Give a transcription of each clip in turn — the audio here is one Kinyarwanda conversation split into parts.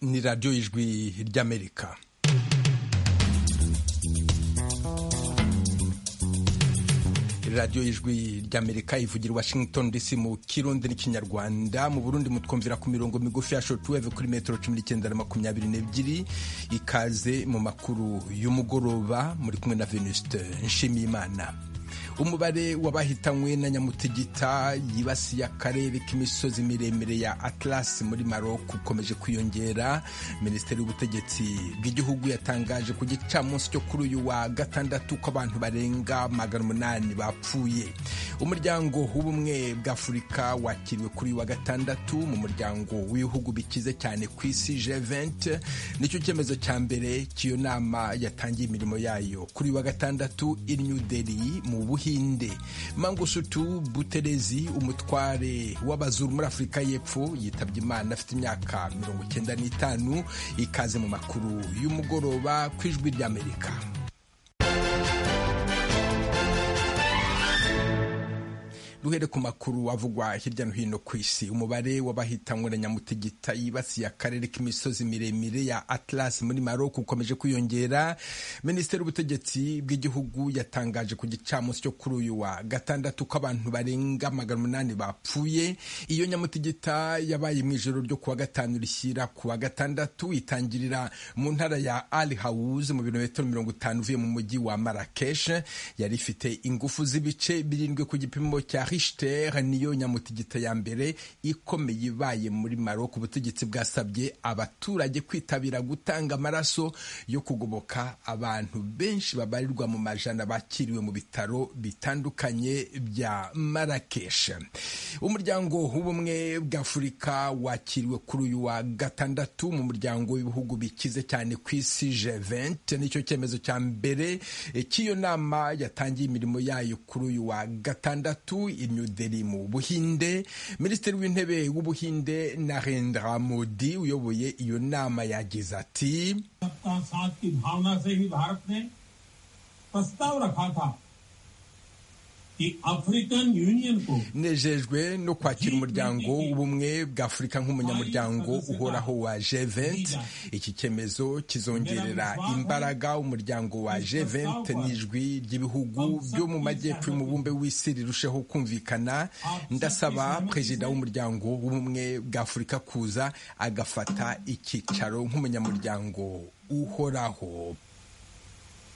ni radiyo y'ijwi ry'amerika radiyo y'ijwi ry'amerika ivugira washington dc mu kirundi n'ikinyarwanda mu burundi mutwumvira ku mirongo migufi ya shortwave kuri metero cumi n'icyenda na makumyabiri n'ebyiri ikaze mu makuru y'umugoroba muri kumwe na venuste nshimiyimana umubare w'abahitanywe na nyamutegita yibasiye akarere k'imisozi miremire ya Atlas muri Maroc ukomeje kwiyongera minisiteri y'ubutegetsi bw'igihugu yatangaje ku gicamunsi cyo kuri uyu wa gatandatu ko abantu barenga magana umunani bapfuye umuryango w'ubumwe bw'afurika wakiriwe kuri uyu wa gatandatu mu muryango w'ibihugu bikize cyane ku isi G20 nicyo cyemezo cya mbere cy'iyo nama yatangiye imirimo yayo kuri uyu wa gatandatu i New Delhi mu buhi buhinde mangusutu buterezi umutware w'abazuru muri afurika y'epfo yitabye imana afite imyaka mirongo icyenda n'itanu ikaze mu makuru y'umugoroba ku ijwi ry'amerika duhere ku makuru avugwa hirya no hino ku isi umubare w'abahitanywe na nyamutegita yibasiye akarere k'imisozi miremire ya Atlas muri Maroc ukomeje kwiyongera minisiteri y'ubutegetsi bw'igihugu yatangaje ku gicamunsi cyo kuri uyu wa gatandatu ko abantu barenga magana umunani bapfuye iyo nyamutegita yabaye mu ijoro ryo kuwa gatanu rishyira kuwa gatandatu itangirira mu ntara ya Al Hawuz mu birometero mirongo itanu uvuye mu mujyi wa Marrakesh yari ifite ingufu z'ibice birindwi ku gipimo cya Richter niyo nyamutegita ya mbere ikomeye ibaye muri Maroc ubutegetsi bwasabye abaturage kwitabira gutanga amaraso yo kugoboka abantu benshi babarirwa mu majana bakiriwe mu bitaro bitandukanye bya Marrakesh umuryango w'ubumwe bw'Afurika wakiriwe kuri uyu wa gatandatu mu muryango w'ibihugu bikize cyane ku isi G20 nicyo cyemezo cya mbere cy'iyo nama yatangiye imirimo yayo kuri uyu wa gatandatu New Delhi mu Buhinde Minisitiri w'intebe w'Ubuhinde Narendra Modi uyoboye iyo nama yagize ati प्रस्ताव रखा था nejejwe no kwakira umuryango w'ubumwe bwa afurika nk'umunyamuryango uhoraho wa G20 iki cyemezo kizongerera imbaraga umuryango wa G20 n'ijwi ry'ibihugu byo mu majyepfo y'umubumbe w'isi rirusheho kumvikana ndasaba perezida w'umuryango w'ubumwe bwa afurika kuza agafata icyicaro nk'umunyamuryango uhoraho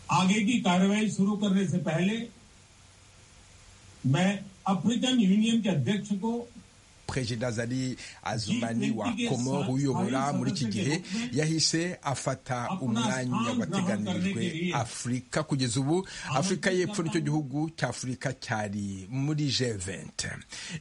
आगे की कार्रवाई शुरू करने से पहले मैं African union के अध्यक्ष को perezida zari azumani wa komoro uyobora muri iki gihe yahise afata umwanya wateganirijwe afurika kugeza ubu afurika y'epfo nicyo gihugu cya afurika cyari muri G20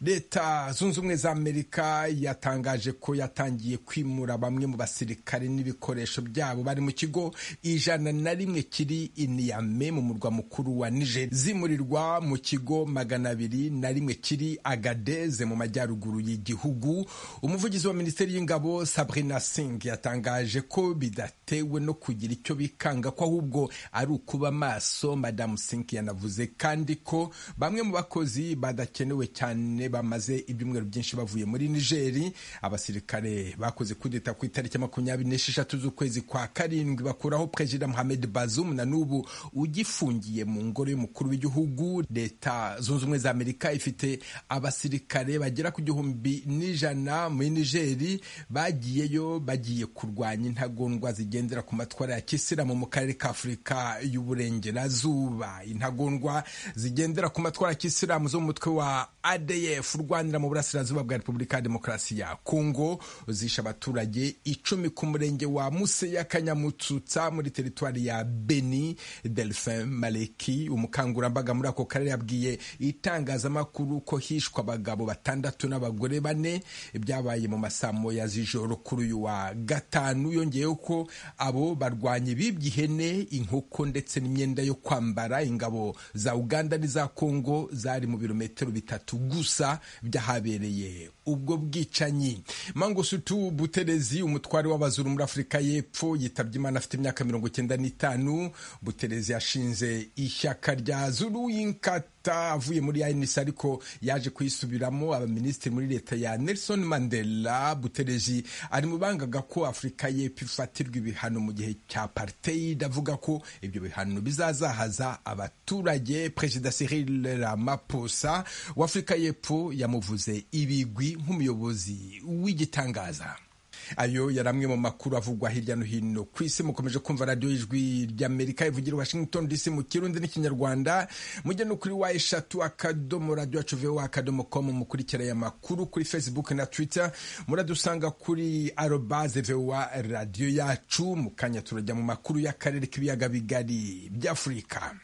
leta zunze ubumwe za amerika yatangaje ko yatangiye kwimura bamwe mu basirikare n'ibikoresho byabo bari mu kigo ijana na rimwe kiri iniyame mu murwa mukuru wa niger zimurirwa mu kigo magana abiri na rimwe kiri agadeze mu majyaruguru y'igihugu umuvugizi wa minisiteri y'ingabo Sabrina Singh yatangaje ko bidatewe no kugira icyo bikanga ko ahubwo ari ukuba maso madamu Singh yanavuze kandi ko bamwe mu bakozi badakenewe cyane bamaze ibyumweru byinshi bavuye muri Nigeri abasirikare bakoze kudeta ku itariki makumyabiri n'esheshatu z'ukwezi kwa karindwi bakuraho perezida Mohamed Bazoum na n'ubu ugifungiye mu ngoro y'umukuru w'igihugu leta zunze ubumwe za Amerika ifite abasirikare bagera ku gihumbi n'ijana muri nigeri bagiyeyo bagiye kurwanya intagondwa zigendera ku matwara ya kisilamu mu karere ka afurika y'uburengerazuba intagondwa zigendera ku matwara ya kisilamu zo mu mutwe wa adf urwanira mu burasirazuba bwa repubulika ya demokarasi ya kongo zishe abaturage icumi ku murenge wa museya kanyamutsutsa muri teritwari ya beni delphin maleki umukangurambaga muri ako karere yabwiye itangazamakuru ko hishwe abagabo batandatu n'abagore abagore bane byabaye mu masamo ya z'ijoro kuri uyu wa gatanu yongeyeho ko abo barwanya bibye ihene inkoko ndetse n'imyenda yo kwambara ingabo za uganda n'iza kongo zari mu birometero bitatu bitatu gusa byahabereye ubwo bwicanyi mangosutu buterezi umutware w'abazuru muri afurika y'epfo yitabye imana afite imyaka mirongo icyenda n'itanu buterezi yashinze ishyaka rya zuru yinkata avuye muri anc ariko yaje kuyisubiramo abaminisitiri muri leta ya nelson mandela butereji ari mu bangaga ko afurika y'epfo ifatirwa ibihano mu gihe cya pariteyi avuga ko ibyo bihano bizazahaza abaturage perezida cyril ramaphosa wa afurika y'epfo yamuvuze ibigwi nk'umuyobozi w'igitangaza ayo yari amwe mu makuru avugwa hirya no hino ku isi mukomeje kumva radiyo ijwi ry'amerika ivugira washington dc mu kirundi n'ikinyarwanda mujye no kuri wa eshatu akadomo radiyo yacu voa akadomo komu mukurikira aya makuru kuri facebook na twitter muradusanga kuri arobaze voa radiyo yacu mu kanya turajya mu makuru y'akarere k'ibiyaga bigari by'afurika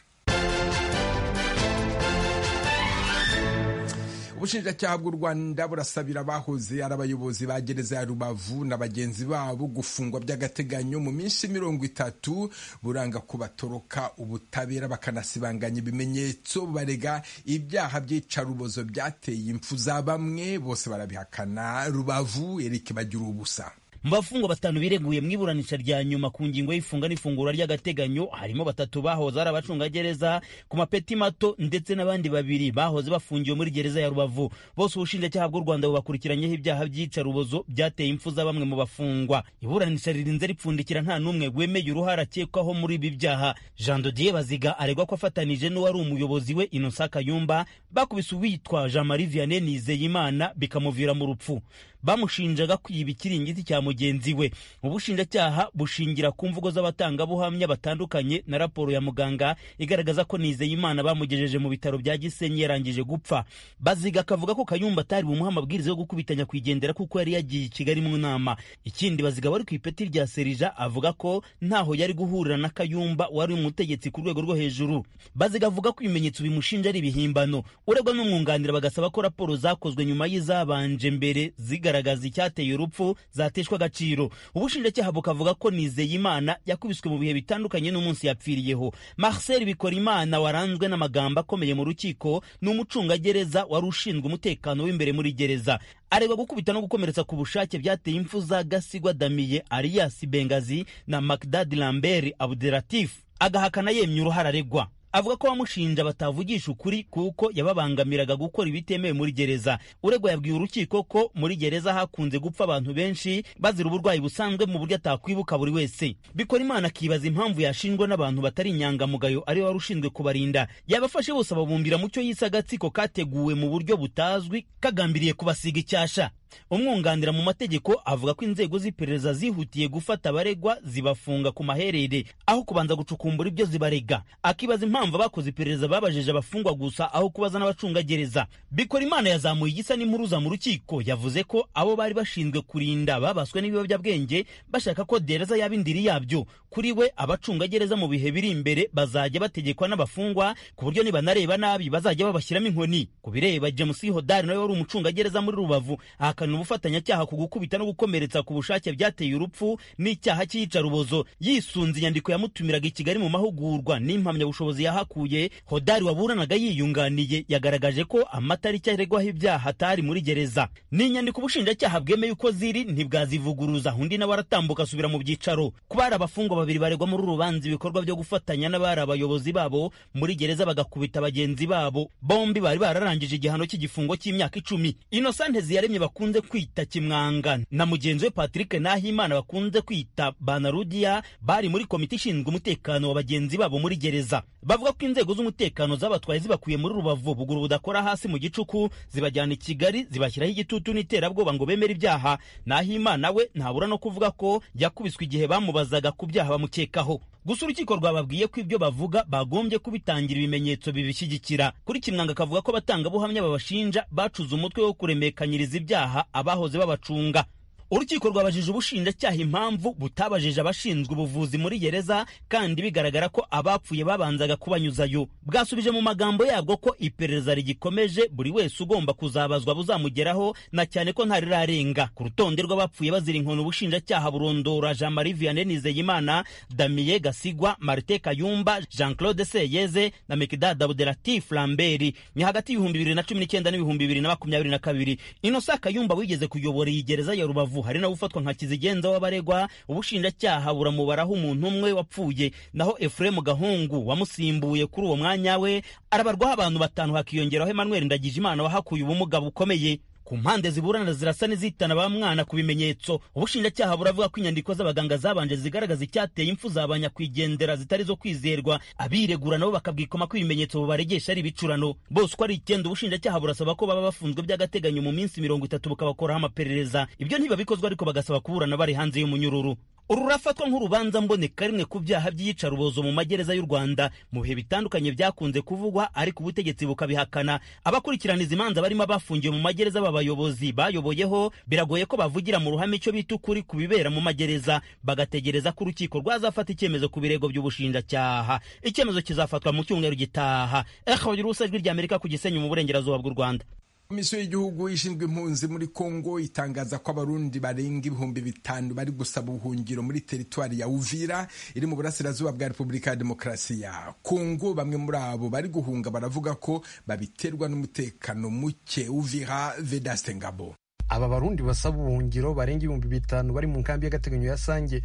ubushinjacyaha bw'u rwanda burasabira abahoze ari abayobozi ba gereza ya rubavu na bagenzi babo gufungwa by'agateganyo mu minsi mirongo itatu buranga ko batoroka ubutabera bakanasibanganya ibimenyetso barega ibyaha by'icarubozo byateye impfu za bamwe bose barabihakana rubavu erike bagira ubusa mu bafungwa batanu bireguye mu iburanisha rya nyuma ku ngingo y'ifunga n'ifungura ry'agateganyo harimo batatu bahoze ari abacungagereza ku mapeti mato ndetse n'abandi babiri bahoze bafungiwe muri gereza ya rubavu bose ubushinjacyaha bw'u rwanda bubakurikiranyeho ibyaha by'iyicarubozo byateye impfu za bamwe mu bafungwa iburanisha ririnze ripfundikira nta n'umwe wemeye uruhare akekwaho muri ibi byaha jean dodier baziga aregwa ko afatanije n'uwari umuyobozi we innocent kayumba bakubise uwitwa jean marie vianney nizeyimana bikamuvira mu rupfu bamushinjaga kwiba ikiringiti cya mugenzi we ubushinjacyaha bushingira ku mvugo z'abatangabuhamya batandukanye na raporo ya muganga igaragaza ko nizeyimana bamugejeje mu bitaro bya gisenyi yarangije gupfa baziga akavuga ko kayumba atari bumuhe amabwiriza yo gukubitanya kwigendera kuko yari yagiye i kigali mu nama ikindi baziga wari ku ipeti rya serija avuga ko ntaho yari guhurira na kayumba wari umutegetsi ku rwego rwo hejuru baziga avuga ko ibimenyetso bimushinja ari ibihimbano uregwa n'umwunganira bagasaba ko raporo zakozwe nyuma y'izabanje mbere ziga zigaragaza icyateye urupfu zateshwa agaciro ubushinjacyaha bukavuga ko nizeyimana yakubiswe mu bihe bitandukanye n'umunsi yapfiriyeho marcel bikorimana waranzwe n'amagambo akomeye mu rukiko ni umucungagereza wari ushinzwe umutekano w'imbere muri gereza aregwa gukubita no gukomeretsa ku bushake byateye impfu za gasigwa damiye alias bengazi na macdad lambert abdelatif agahakana yemye uruhare aregwa avuga ko bamushinja batavugisha ukuri kuko yababangamiraga gukora ibitemewe muri gereza uregwa yabwiye urukiko ko muri gereza hakunze gupfa abantu benshi bazira uburwayi busanzwe mu buryo atakwibuka buri wese bikora imana akibaza impamvu yashinjwa n'abantu batari inyangamugayo ariwe wari ushinzwe kubarinda yabafashe bose ababumbira mu cyo yise agatsiko kateguwe mu buryo butazwi kagambiriye kubasiga icyasha umwunganira mu mategeko avuga ko inzego z'iperereza zihutiye gufata abaregwa zibafunga ku maherere aho kubanza gucukumbura ibyo zibarega akibaza impamvu abakoze iperereza babajeje abafungwa gusa aho kubaza n'abacungagereza bikora imana yazamuye igisa n'impuruza mu rukiko yavuze ko abo bari bashinzwe kurinda babaswe n'ibiyobyabwenge bashaka ko dereza yaba indiri yabyo kuri we abacungagereza mu bihe biri imbere bazajya bategekwa n'abafungwa ku buryo nibanareba nabi bazajya babashyiramo inkoni ku bireba james hodari nawe wari umucungagereza muri rubavu ahakana ubufatanyacyaha ku gukubita no gukomeretsa ku bushake byateye urupfu n'icyaha cy'iyicarubozo yisunze inyandiko yamutumiraga i kigali mu mahugurwa n'impamyabushobozi yahakuye hodari waburanaga yiyunganiye yagaragaje ko amatariki aregwaho ibyaha atari muri gereza n'inyandiko ubushinjacyaha bwemeye uko ziri ntibwazivuguruza undi nawe aratambuka asubira mu byicaro kuba hari abafungwa babiri baregwa muri urubanza ibikorwa byo gufatanya n'abari abayobozi babo muri gereza bagakubita bagenzi babo bombi bari bararangije igihano cy'igifungo cy'imyaka icumi inosante ziyaremye bakunda bakunze kwita kimwanga na mugenzi we patrick nahimana bakunze kwita banarudiya bari muri komite ishinzwe umutekano wa bagenzi babo muri gereza bavuga ko inzego z'umutekano zabatwaye zibakuye muri rubavu buguru budakora hasi mu gicuku zibajyana i kigali zibashyiraho igitutu n'iterabwoba ngo bemere ibyaha nahimana we ntabura no kuvuga ko yakubiswe igihe bamubazaga ku byaha bamukekaho gusa urukiko rwababwiye ko ibyo bavuga bagombye kubitangira ibimenyetso bibishyigikira kuri kimwanga akavuga ko abatangabuhamya babashinja bacuze umutwe wo kuremekanyiriza ibyaha abahoze babacunga urukiko rwabajije ubushinjacyaha impamvu butabajije abashinzwe ubuvuzi muri gereza kandi bigaragara ko abapfuye babanzaga kubanyuzayo bwasubije mu magambo yabwo ko iperereza rigikomeje buri wese ugomba kuzabazwa buzamugeraho na cyane ko ntarirarenga ku rutonde rw'abapfuye bazira inkono ubushinjacyaha burondora Jean Marie Vianney Nizeyimana Damien Gasigwa Martin Kayumba Jean Claude Seyeze na Mekidada Abdelati Flambert ni hagati y'ibihumbi bibiri na cumi n'icyenda n'ibihumbi bibiri na makumyabiri na kabiri Innocent Kayumba wigeze kuyobora iyi gereza ya Rubavu hari nawe ufatwa nka kizigenza w'abaregwa ubushinjacyaha buramubaraho umuntu umwe wapfuye naho Ephraim Gahungu wamusimbuye kuri uwo mwanya we arabarwaho abantu batanu hakiyongeraho Emmanuel Ndagijimana wahakuye ubumuga bukomeye ku mpande ziburana zirasa n'izitana ba mwana ku bimenyetso ubushinjacyaha buravuga ko inyandiko z'abaganga zabanje zigaragaza icyateye impfu za ba nyakwigendera zitari zo kwizerwa abiregura nabo bakabwikoma ko ibimenyetso bubaregesha ari ibicurano bose uko ari icyenda ubushinjacyaha burasaba ko baba bafunzwe by'agateganyo mu minsi mirongo itatu bukabakoraho amaperereza ibyo ntibabikozwa ariko bagasaba kuburana bari hanze y'umunyururu uru rurafatwa nk'urubanza mboneka rimwe ku byaha by'iyicarubozo mu magereza y'u rwanda mu bihe bitandukanye byakunze kuvugwa ariko ubutegetsi bukabihakana abakurikiraniza imanza barimo abafungiwe mu magereza baba bayobozi bayoboyeho biragoye ko bavugira mu ruhame icyo bita ukuri ku bibera mu magereza bagategereza ko urukiko rwazafata icyemezo ku birego by'ubushinjacyaha icyemezo kizafatwa mu cyumweru gitaha ehagira ubusa ijwi ry'amerika ku gisenyi mu burengerazuba bw'u rwanda komisiyo y'igihugu ishinzwe impunzi muri kongo itangaza ko abarundi barenga ibihumbi bitanu bari gusaba ubuhungiro muri teritwari ya uvira iri mu burasirazuba bwa repubulika ya demokarasi ya kongo bamwe muri abo bari guhunga baravuga ko babiterwa n'umutekano muke uvira vedaste ngabo aba barundi basaba ubuhungiro barenga ibihumbi bitanu bari mu nkambi y'agateganyo ya sange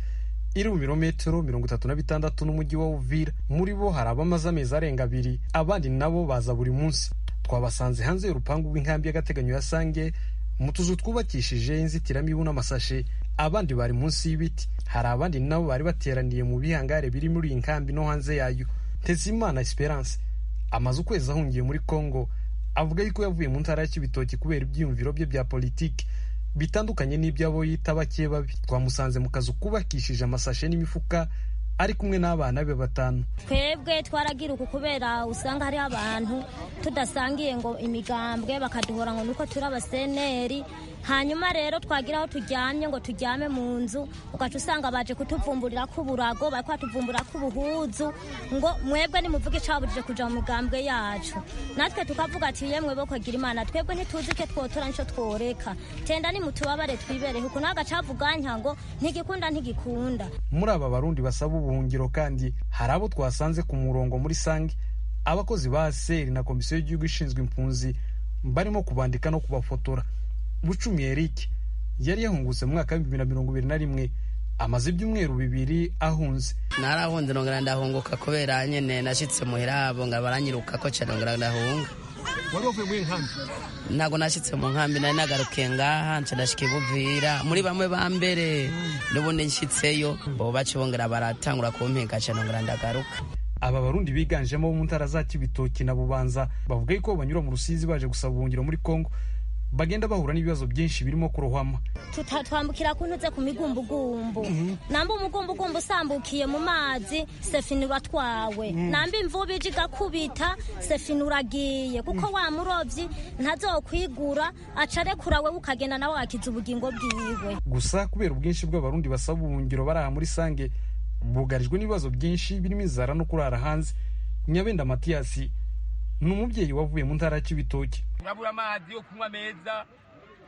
iri mu birometero mirongo itatu na bitandatu n'umujyi wa uvira muri bo hari abamaze amezi arenga abiri abandi nabo baza buri munsi twabasanze hanze y'urupangu rw'inkambi y'agateganyo ya sange mu tuzu twubakishije inzitiramibu n'amasashe abandi bari munsi y'ibiti hari abandi nabo bari bateraniye mu bihangare biri muri iyi nkambi no hanze yayo ntezimana esperance amaze ukwezi ahungiye muri congo avuga yuko yavuye mu ntara ya kibitoki kubera ibyiyumviro bye bya politiki bitandukanye n'iby'abo yita bake babi twamusanze mu kazu kubakishije amasashe n'imifuka ari kumwe n'abana be batanu twebwe twaragiruka kubera usanga hariho abantu tudasangiye ngo imigambwe bakaduhora ngo nuko turi abaseneri hanyuma rero twagira aho turyamye ngo turyame mu nzu ugaca usanga baje kutuvumburira ko uburago bari kwatuvumburira ko ubuhuzu ngo mwebwe nimuvuge icabujije kuja mu migambwe yacu natwe tukavuga ati yemwe bo kwagira imana twebwe ntituzi icyo twotora nico tworeka tenda nimutubabare twibereho ukuntu hagacavuganka ngo ntigikunda ntigikunda muri aba barundi basaba ubuhungiro kandi hari abo twasanze ku murongo muri sange abakozi ba seri na komisiyo y'igihugu ishinzwe impunzi barimo kubandika no kubafotora bucumi eric yari yahungutse mu mwaka w'ibihumbi na mirongo ibiri na rimwe amaze ibyumweru bibiri ahunze narahunze ndongera ndahunguka kubera nyine nashyitse muhira habo ngo baranyiruka ko cyane ndongera ndahunga wari wavuye muri nkambi ntabwo nashyitse mu nkambi nari nagarukiye ngaha nshadashika ibuvira muri bamwe ba mbere n'ubundi nshyitseyo bo bacibongera baratangura kumpinga cyane ndongera ndagaruka aba barundi biganjemo bo mu ntara za kibitoki na bubanza bavuga yuko banyura mu rusizi baje gusaba ubuhungiro muri kongo bagenda bahura n'ibibazo byinshi birimo kurohama twambukira ku ntuze ku migumbugumbu namba umugumbugumbu usambukiye mu mazi sefinura twawe namba imvubu ije igakubita sefinura agiye kuko wa murobyi ntazokwigura aca arekura we ukagenda nawe wakiza ubugingo bwiwe gusa kubera ubwinshi bw'abarundi basaba ubuhungiro bari aha muri sange bugarijwe n'ibibazo byinshi birimo inzara no kurara hanze nyabenda matiyasi ni umubyeyi wavuye mu ntara y'ibitoki turabura amazi yo kunywa meza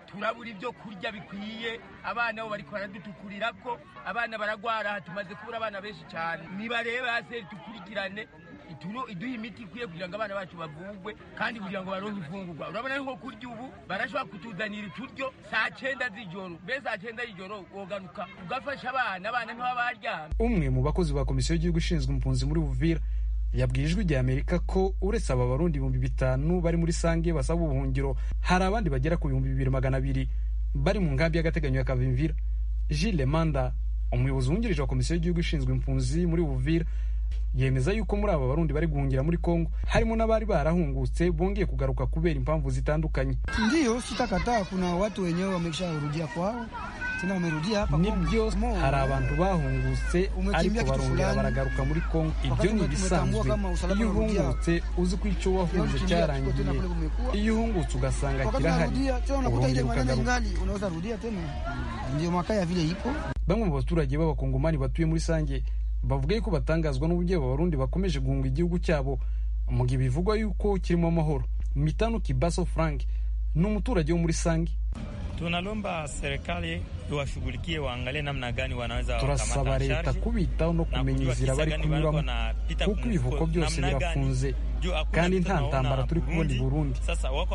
turabura ibyo kurya bikwiye abana bo bariko baradutukurira ko abana baragwara aha tumaze kubura abana benshi cyane nibareba hasi dukurikirane iduha imiti ikwiye kugira ngo abana bacu bavugwe kandi kugira ngo baronke imfungurwa urabona nko kurya ubu barashobora kutuzanira uturyo saa cyenda z'ijoro mbese saa cyenda y'ijoro wogaruka ugafasha abana abana ntiba baryama umwe mu bakozi ba komisiyo y'igihugu ishinzwe impunzi muri buvira yabwiye ijwi rya amerika ko uretse aba barundi ibihumbi bitanu bari muri sange basaba ubuhungiro hari abandi bagera ku bihumbi bibiri magana abiri bari mu nkambi y'agateganyo ya kavimvira jile manda umuyobozi wungirije wa komisiyo y'igihugu ishinzwe impunzi muri buvira yemeza yuko muri aba barundi bari guhungira muri kongo harimo n'abari barahungutse bongeye kugaruka kubera impamvu zitandukanye ndiyo sitakataa kuna watu wenyewe wamesharudia kwao nibyo hari abantu bahungutse ariko barongera baragaruka muri kongo ibyo ni ibisanzwe iyo uhungutse uzi ko icyo wahuje cyarangiye iyo uhungutse ugasanga kirahari urongera ukagaruka bamwe mu baturage b'abakongomani batuye muri sange bavuga yuko batangazwa n'uburyo abarundi bakomeje guhunga igihugu cyabo mu gihe bivugwa yuko kirimo amahoro mitano kibaso frank ni umuturage wo muri sange tunalomba serikali iwashughulikie waangalie namna gani wanaweza turasaba leta kubitaho no kumenya inzira bari kunyuramo kuko ibivoko byose birafunze kandi nta ntambara turi kubona i burundi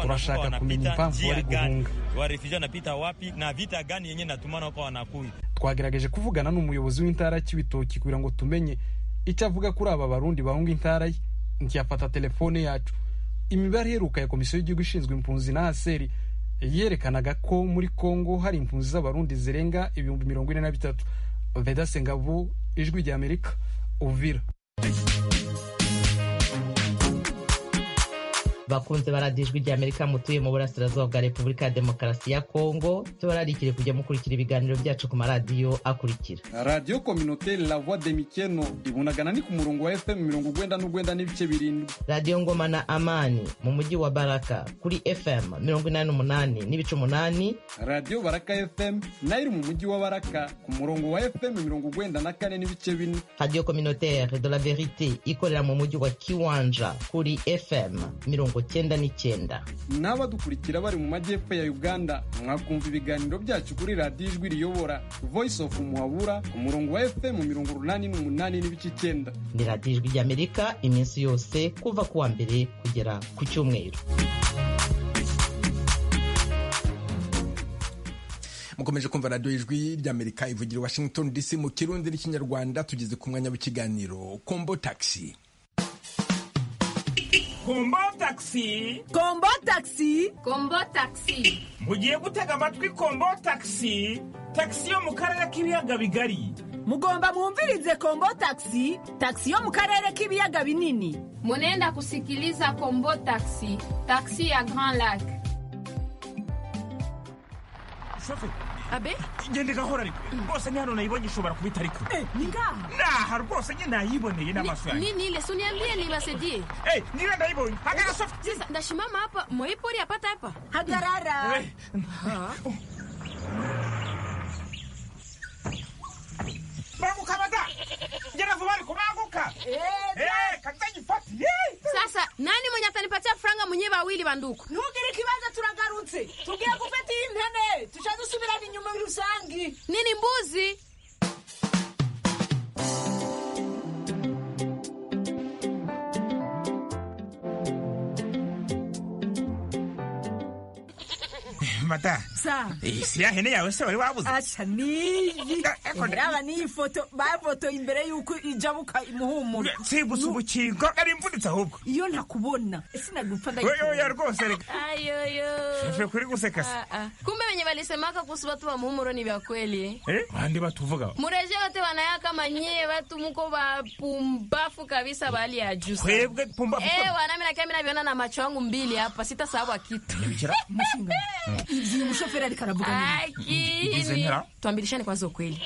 turashaka kumenya impamvu bari guhunga warefugio wanapita wapi na vita gani yenye natumana wako wanakuya twagerageje kuvugana n'umuyobozi w'intara cy'ibitoki kugira ngo tumenye icyo avuga kuri aba barundi bahunga intara ye ntiyafata telefone yacu imibare iheruka ya komisiyo y'igihugu ishinzwe impunzi na aseri yerekanaga ko muri congo hari impunzi z'abarundi zirenga ibihumbi mirongo ine na bitatu vedase ngabo ijwi rya amerika uvira bakunze baradijwe rya amerika mutuye mu burasirazuba bwa repubulika ya demokarasi ya kongo tubararikire kujya mukurikira ibiganiro byacu ku maradiyo akurikira radiyo kominoteri la voix de mikeno ibunagana ni ku murongo wa fm mirongo ugwenda n'ugwenda n'ibice birindwi radiyo ngoma na amani mu mujyi wa baraka kuri fm mirongo inani n'umunani n'ibice umunani radiyo baraka fm nayo iri mu mujyi wa baraka ku murongo wa fm mirongo ugwenda na kane n'ibice bine radiyo kominoteri de la verite ikorera mu mujyi wa kiwanja kuri fm mirongo cyenda n'icyenda n'abadukurikira bari mu majyepfo ya uganda mwakumva ibiganiro byacu kuri radiyo ijwi riyobora voice of muhabura ku murongo wa fm mirongo urunani n'umunani n'ibice icyenda ni radiyo ijwi ry'amerika iminsi yose kuva ku wa mbere kugera ku cyumweru mukomeje kumva radiyo ijwi ry'amerika ivugira i washington dc mu kirundi n'ikinyarwanda tugeze ku mwanya w'ikiganiro kombo taxi kombo taxi kombo taxi kombo taxi mugiye gutega amatwi kombo taxi taxi yo mu karere k'ibiyaga bigari mugomba mwumvirize kombo taxi taxi yo mu karere k'ibiyaga binini munenda kusikiliza kombo taxi taxi ya grand lac abe ngende gahora ariko rwose ni hano nayibonye ishobora kuba itari kure ni ngaha naha rwose nyine nayiboneye n'amaso yanjye nini ile si uniambie niwasaidie Eh, ngira ndayibonye hagara sofa sasa ndasimama hapa moipori apata hapa hagarara Eh, banguka bada ngera vuba ariko banguka Eh, kata nyifati sasa nani mwenye atanipatia franga mwenyewe wawili banduku ntugire ikibazo turagarutse tugiye gufata iyi ntebe tuca dusubirana inyuma muri rusange nini mbuzi mata sa isi ya hene yawe se wari wabuze asha niyi Eh, eh, raba n'iyi foto bafotoye imbere y'uko ijabuka imuhumura nsibuze ubukingo nari mvunitse ahubwo iyo ntakubona sinagupfa oya oya rwose reka ayoyo Ife kuri guseka se kumbe wenye walisemaka kuhusu watu wa muhumuro ni vya kweli eh? Eh, bande batuvuga mureje wote wanaya kama nyie watu muko wapumbafu kabisa bali ya juu sana. twebwe pumba Eh, wanami nakia mi naviona na macho yangu mbili hapa sitasahau kitu umushinga igihe umushoferi ariko aravuga nini Mbuzi akini ngira? tuambirishane kwanza ukweli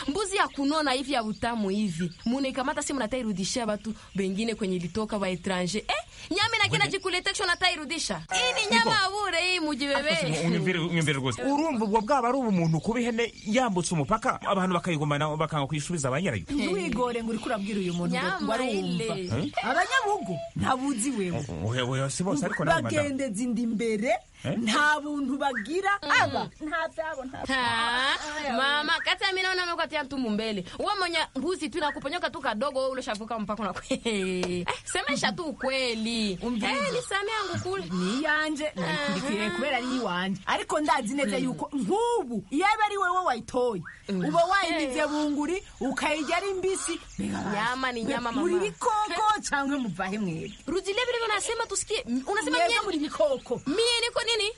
mbuzi ya kunona hivi ya utamu hivi munaikamata si mnatairudishia watu wengine kwenye ilitoka wa etranje eh, nyama inakienda jikuletesho natairudisha hii ni nyama abure hii mujibebe unyumvire rwose urumva ubwo bwaba ari ubumuntu kuba ihene yambutse umupaka abantu bakayigumana bakanga kuyisubiza ba nyirayo ntiwigore ngo uriko urabwira uyu muntu ngo ngo nyama arumva ile abanyabugu ntabuzi wewe oya oya si bose ariko nawe madamu bagendeza inda imbere nta buntu bagira aba nta byabo nta Ha, mama kata mi naona amekuatia mtu mumbele uwe mwenye mbuzi tu nakuponyoka tu kadogo wewe ulishavuka mpaka na Eh, semesha tu ukweli Eh, ni samia yangu kule iyanjye nayikurikiye kubera ari iwanjye ariko ndazi neza yuko nk'ubu iyo aba ari wowe wayitoye uba wayimize bunguri ukayirya ari mbisi Nyama ni nyama, mama. muri bikoko cyangwa muvahe mwebwe rudilia vile unasema tusikie M- unasema mwebwe nyeni muri bikoko mie niko nini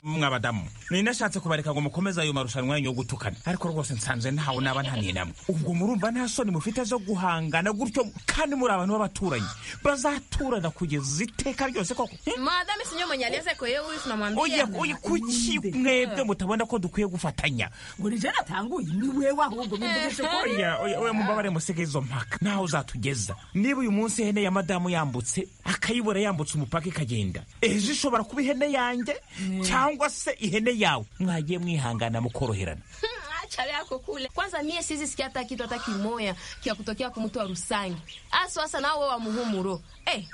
mwabadamu ninashatse kubareka ngo mukomeze ayo marushanwa yanyu yo gutukana ariko rwose nsanze ntawe naba nta n'inamwe ubwo murumva nta soni mufite zo guhangana gutyo kandi muri abantu b'abaturanyi bazaturana kugeza iteka ryose koko madame sinyo mwenyeleze ko yewe wifu oya namwambia oya kuki mwebwe mutabona ko dukwiye gufatanya ngurije natanguye ni wewe ahubwo mumvugishe ko oya oya oya mubabare musige izo mpaka ntaho uzatugeza niba uyu munsi ihene ya madamu yambutse akayibura yambutse umupaka ikagenda ejo ishobora kuba ihene yanjye cyangwa se ihene yawe mwagiye mwihangana mukoroherana acha yako kule kwanza mie sizi sikia hata kitu hata kimoya kia kutokea kwa mtu wa rusangi aso hasa nao wewe wa muhumuro eh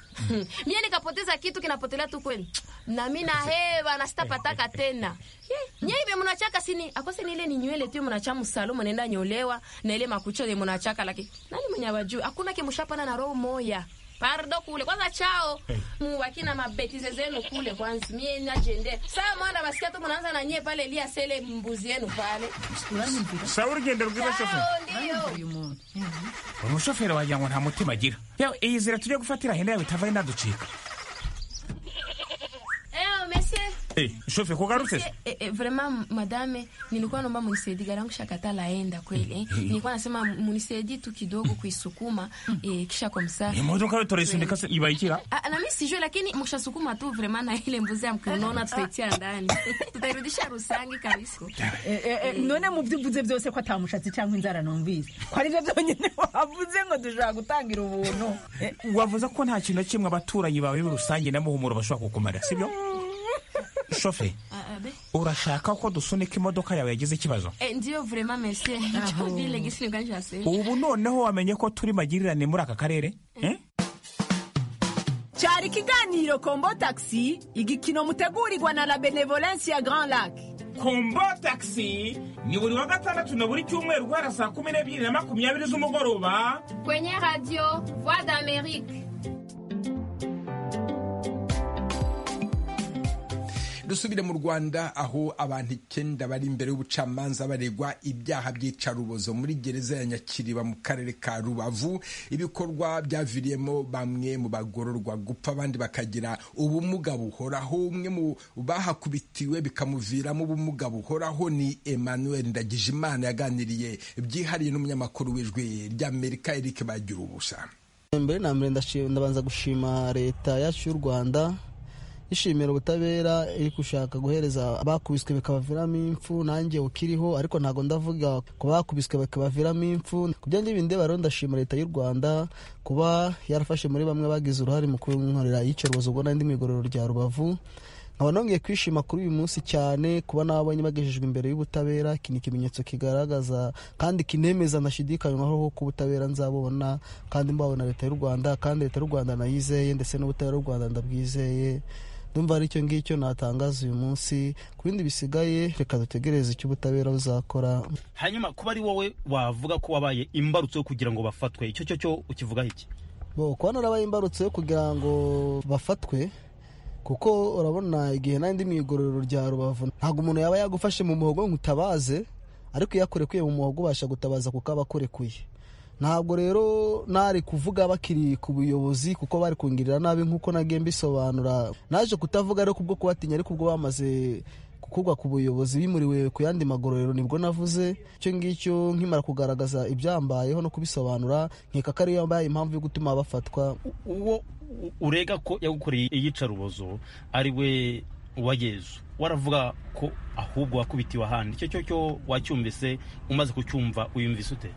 mie nikapoteza kitu kinapotelea tu kweli na mimi na hewa na sitapataka tena Nye ibe mnachaka sini akose ni ile ni nywele tu mnachamu salomo naenda nyolewa na ile makucha ile mnachaka lakini nani mwenye wajua hakuna kimshapana na roho moya pardo kule kwanza chao mubaki na mabetize zenu kule kwanza mie najende saa mwana basikia tu mnaanza na nyie pale lia sele mbuzi yenu pale sawa urugendo rw'abashoferi umushoferi wagira ngo nta mutima agira Yawe, iyi nzira tujye gufatira ihene yawe itavaye inaducika Eyo, monsieur. Eh, shoferi kugarutse se? Eh, eh, vraiment madame nilikuwa naomba munisaidie gari yangu shakata laenda kweli eh. nilikuwa nasema munisaidie tu kidogo kuisukuma eh, kisha kwa msaa imodoka yo turayisundika se ibayikira Ah, na mimi sijui lakini mkishasukuma tu vraiment na ile mbuzi ya mkonaona tutaitia ndani tutairudisha rusangi kabisa Eh, eh, eh, none mu byo uvuze byose ko atamushatsi cyangwa inzara numvise ko aribyo byonyine wavuze ngo dushobora gutangira ubuntu Eh, wavuze ko nta kintu na kimwe abaturanyi bawe rusange na muhumuro bashobora kukumara sibyo shoferi Ah, ah, be. urashaka ko dusunika imodoka yawe yagize ikibazo Eh, ndio vraiment monsieur ico vile gisi nganjase ubu noneho wamenye ko turi magirirane muri aka karere eh? cyari ikiganiro kombo taxi igikino mutegurirwa na la benevolence ya grand lac kombo taxi ni buri wa gatandatu na buri cyumweru guhera saa kumi n'ebyiri na makumyabiri z'umugoroba kwenye radio voix d'amerique dusubire mu rwanda aho abantu icyenda bari imbere y'ubucamanza baregwa ibyaha by'icarubozo muri gereza ya nyakiriba mu karere ka rubavu ibikorwa byaviriyemo bamwe mu bagororwa gupfa abandi bakagira ubumuga buhoraho umwe mu bahakubitiwe bikamuviramo ubumuga buhoraho ni emmanuel ndagijimana yaganiriye byihariye n'umunyamakuru w'ijwi ry'amerika eric bagira ubusa mbere na mbere ndashi- ndabanza gushima leta yacu y'u rwanda ishimira ubutabera iri gushaka guhereza abakubiswe bikabaviramo impfu nanjye ukiriho ariko ntabwo ndavuga ku bakubiswe bikabaviramo impfu ku byo ngibyo ndeba rero ndashima leta y'u rwanda kuba yarafashe muri bamwe bagize uruhare mu kunkorera iy'icyorozo ubwo nari ndi mu igororero rya rubavu nkaba nongeye kwishima kuri uyu munsi cyane kuba n'ababonye bagejejwe imbere y'ubutabera iki ni ikimenyetso kigaragaza kandi kinemeza ndashidikanywaho ko ubutabera nzabubona kandi mbawe na leta y'u rwanda kandi leta y'u rwanda nayizeye ndetse n'ubutabera bw'u rwanda ndabwizeye ndumva aricyo ngicyo natangaza uyu munsi ku bindi bisigaye reka dutegereze icyo ubutabera buzakora hanyuma kuba ari wowe wavuga ko wabaye imbarutso yo kugira ngo bafatwe icyo cyo cyo ukivugaho iki bo kuba narabaye imbarutso yo kugira ngo bafatwe kuko urabona igihe nari ndi mu igororero rya rubavu ntabwo umuntu yaba yagufashe mu muhogo ngo utabaze ariko iyo akurekuye mu muhogo ubasha gutabaza kuko aba akurekuye ntabwo rero nari kuvuga bakiri ku buyobozi kuko bari kungirira nabi nk'uko nagiye mbisobanura naje kutavuga ariko kubwo kubatinya ariko ubwo bamaze gukugwa ku buyobozi bimuriwe ku yandi magororero nibwo navuze icyo ngicyo nkimara kugaragaza ibyambayeho no kubisobanura nkeka ko ariyo yambaye impamvu yo gutuma bafatwa uwo urega ko yagukoreye iyicarubozo ari we wa yezu waravuga ko ahubwo wakubitiwe ahandi icyo cyo cyo wacyumvise umaze kucyumva uyumvise ute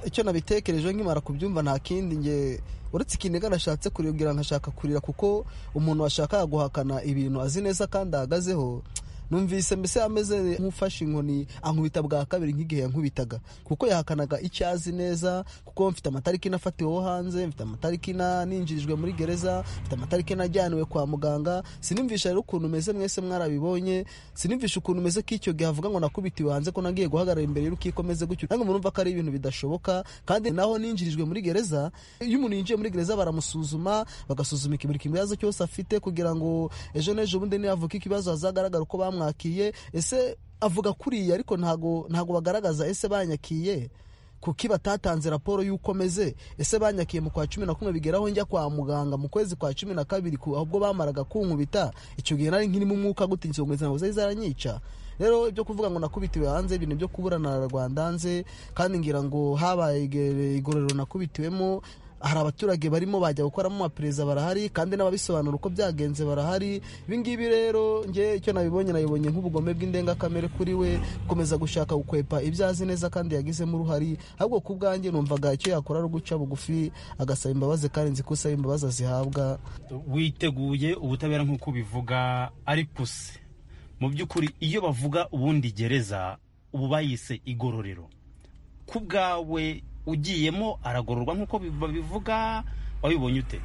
icyo nabitekerejeho nkimara kubyumva nta kindi nge uretse ikiniga nashatse kuribwira nkashaka kurira kuko umuntu washakaga guhakana ibintu azi neza kandi ahagazeho numvise mbese ameze nk'ufashe inkoni ankubita bwa kabiri nk'igihe yankubitaga kuko yahakanaga icyo azi neza kuko mfite amatariki nafatiweho hanze mfite amatariki na- ninjirijwe muri gereza mfite amatariki najyaniwe kwa muganga sinumvisha rero ukuntu meze mwese mwarabibonye sinumvisha ukuntu meze ko icyo gihe avuga ngo nakubitiwe hanze ko nagiye guhagarara imbere y'urukiko meze gutyo nange murumva ko ari ibintu bidashoboka kandi naho ninjirijwe muri gereza iyo umuntu yinjiye muri gereza baramusuzuma bagasuzuma buri kibazo cyose afite kugira ngo ejo n'ejo bundi niyavuka ikibazo hazagaragara uko bamwakiye ese avuga kuriya ariko ntago ntago bagaragaza ese banyakiye kuki batatanze raporo y'uko meze ese banyakiye mu kwa cumi na kumwe bigeraho njya kwa muganga mu kwezi kwa cumi na kabiri ku- ubwo bamaraga kunkubita icyo gihe nari nkirimo umwuka gutinyitse ngo inzira zari zaranyica rero ibyo kuvuga ngo nakubitiwe hanze ibintu byo kuburana rwanda hanze kandi ngira ngo habaye igororero nakubitiwemo hari abaturage barimo bajya gukoramo amapereza barahari kandi n'ababisobanura uko byagenze barahari ibingibi rero nge icyo nabibonye nabibonye nk'ubugome bw'indengakamere kuri we gukomeza gushaka gukwepa ibyo azi neza kandi yagizemo uruhari ahubwo ku bwanjye numvaga icyo yakora ari uguca bugufi agasaba imbabazi kandi nzi ko usaba imbabazi azihabwa witeguye ubutabera nk'uko ubivuga ariko se mu by'ukuri iyo bavuga ubundi gereza ubu bayise igororero ku bwawe ugiyemo aragororwa nk'uko babivuga wabibonye ute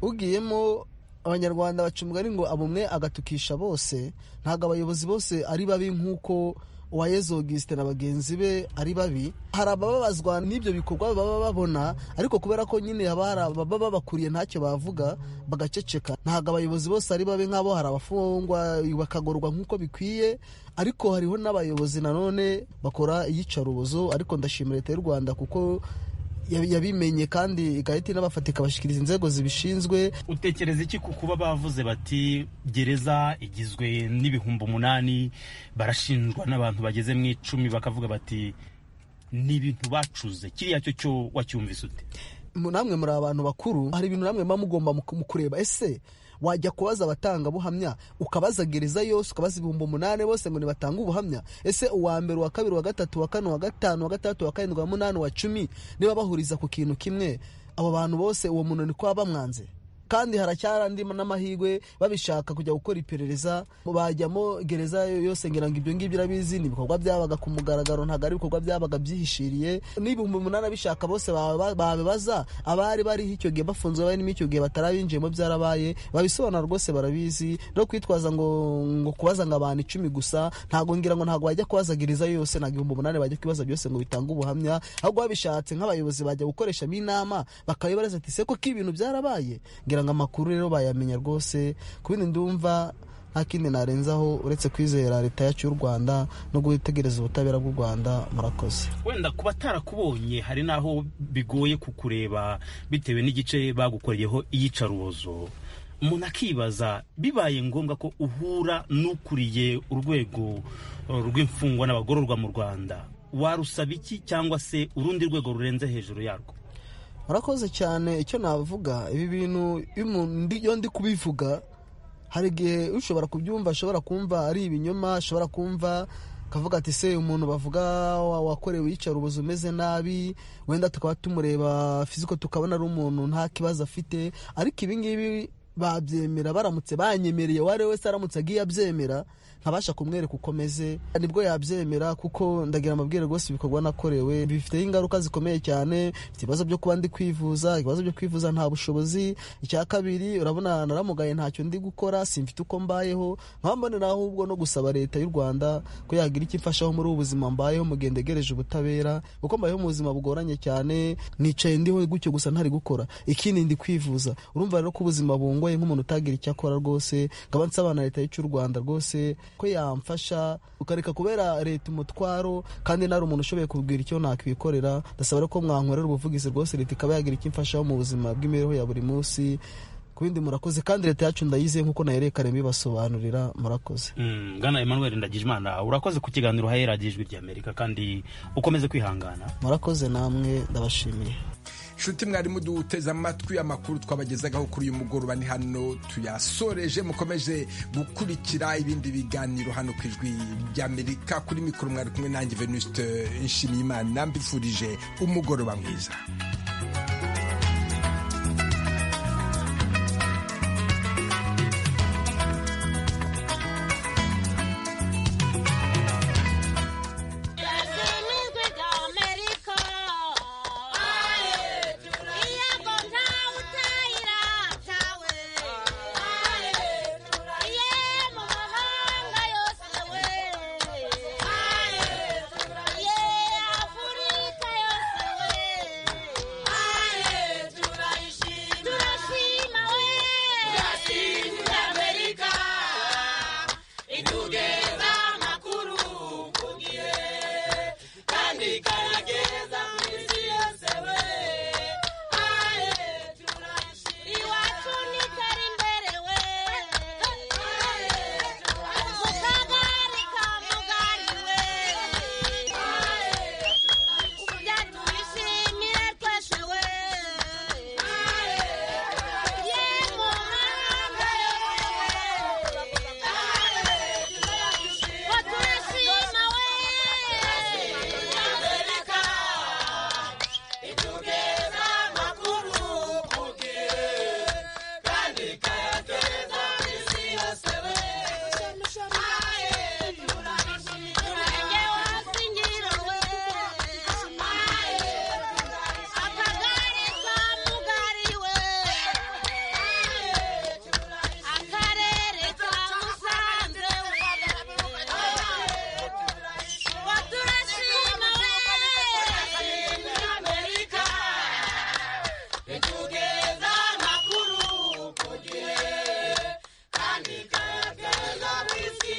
ugiyemo abanyarwanda baca umugani ngo abumwe agatukisha bose ntabwo abayobozi bose ari babi nk'uko uwayezo Augustin na bagenzi be ari babi hari abababazwa n'ibyo bikorwa baba babona ariko kubera ko nyine haba hari ababa babakuriye ntacyo bavuga bagaceceka ntabwo abayobozi bose ari babi nk'abo hari abafungwa bakagorwa nk'uko bikwiye ariko hariho n'abayobozi nanone bakora iyicarubozo ariko ndashimira leta y'u rwanda kuko yabimenye kandi igahita inabafatika ikabashyikiriza inzego zibishinzwe utekereza iki ku kuba bavuze bati gereza igizwe n'ibihumbi umunani barashinjwa n'abantu bageze mu icumi bakavuga bati ni ibintu bacuze kiriya cyo cyo wacyumvise ute namwe muri abantu bakuru hari ibintu namwe muba mugomba mu kureba ese wajya kubaza abatangabuhamya ukabaza gereza yose ukabaza ibihumbi umunani bose ngo nibatange ubuhamya ese uwa mbere uwa kabiri uwa gatatu wa kane uwa gatanu wa gatandatu wa karindwi wa munani wa cumi niba bahuriza ku kintu kimwe abo bantu bose uwo muntu ni kuba bamwanze kandi haracyarandi n'amahirwe babishaka kujya gukora iperereza bajyamo gereza yose ngira ngo ibyo ngibyo urabizi ni ibikorwa byabaga ku mugaragaro ntabwo ari ibikorwa byabaga byihishiriye n'ibihumbi umunani abishaka bose babibaza abari bariho icyo gihe bafunzwe barimo icyo gihe batarabinjiyemo byarabaye babisobanura rwose barabizi no kwitwaza ngo ngo kubaza ngo abantu icumi gusa ntabwo ngira ngo ntabwo bajya kubaza gereza yose ntabwo ibihumbi umunani bajya kubibaza byose ngo bitange ubuhamya ahubwo babishatse nk'abayobozi bajya gukoreshamo inama bakabibaza ati se koko ibintu byarabaye ngira ngo amakuru rero bayamenya rwose ku bindi ndumva nta kindi narenzaho uretse kwizera leta yacu y'u rwanda no gutegereza ubutabera bw'u rwanda murakoze wenda ku batarakubonye hari n'aho bigoye kukureba bitewe n'igice bagukoreyeho iyicarubozo umuntu akibaza bibaye ngombwa ko uhura n'ukuriye urwego rw'imfungwa n'abagororwa mu rwanda warusaba iki cyangwa se urundi rwego rurenze hejuru yarwo murakoze cyane icyo navuga ibi bintu iyo ndi kubivuga hari igihe ushobora kubyumva ashobora kumva ari ibinyoma ashobora kumva akavuga ati se umuntu bavuga wakorewe yicara ubuzi umeze nabi wenda tukaba tumureba fiziko tukabona ari umuntu nta kibazo afite ariko ibingibi babyemera baramutse banyemereye uwo ari we wese aramutse agiye abyemera nkabasha kumwereka uko ameze nibwo yabyemera kuko ndagira amabwire rwose ibikorwa nakorewe bifiteho ingaruka zikomeye cyane mfite ibibazo byo kuba ndi kwivuza ibibazo byo kwivuza nta bushobozi icya kabiri urabona naramugaye ntacyo ndi gukora simfite uko mbayeho nkambonera ahubwo no gusaba leta y'u rwanda ko yagira icyo imfashaho muri ubu buzima mbayeho mu gihe ndegereje ubutabera kuko mbayeho mu buzima bugoranye cyane nicaye ndiho gutyo gusa ntari gukora ikindi ndi kwivuza urumva rero ko ubuzima bungu ngoye nk'umuntu utagira icyo akora rwose nkaba nsaba na leta y'icy'u rwanda rwose ko yamfasha ukareka kubera leta umutwaro kandi nari umuntu ushoboye kubwira icyo nakwikorera ndasaba ko mwankorera ubuvugizi rwose leta ikaba yagira icyo imfashaho mu buzima bw'imibereho ya buri munsi ku bindi murakoze kandi leta yacu ndayizeye nk'uko nahereye kare bibasobanurira murakoze bwana Emmanuel ndagijimana urakoze ku kiganiro hahera ijwi ry'amerika kandi ukomeze kwihangana murakoze namwe ndabashimiye nshuti mwarimu duteze amatwi amakuru twabagezagaho kuri uyu mugoroba ni hano tuyasoreje mukomeje gukurikira ibindi biganiro hano ku ijwi ry'amerika kuri mikoro mwari kumwe nanjye venuste nshimiyimana mbifurije umugoroba mwiza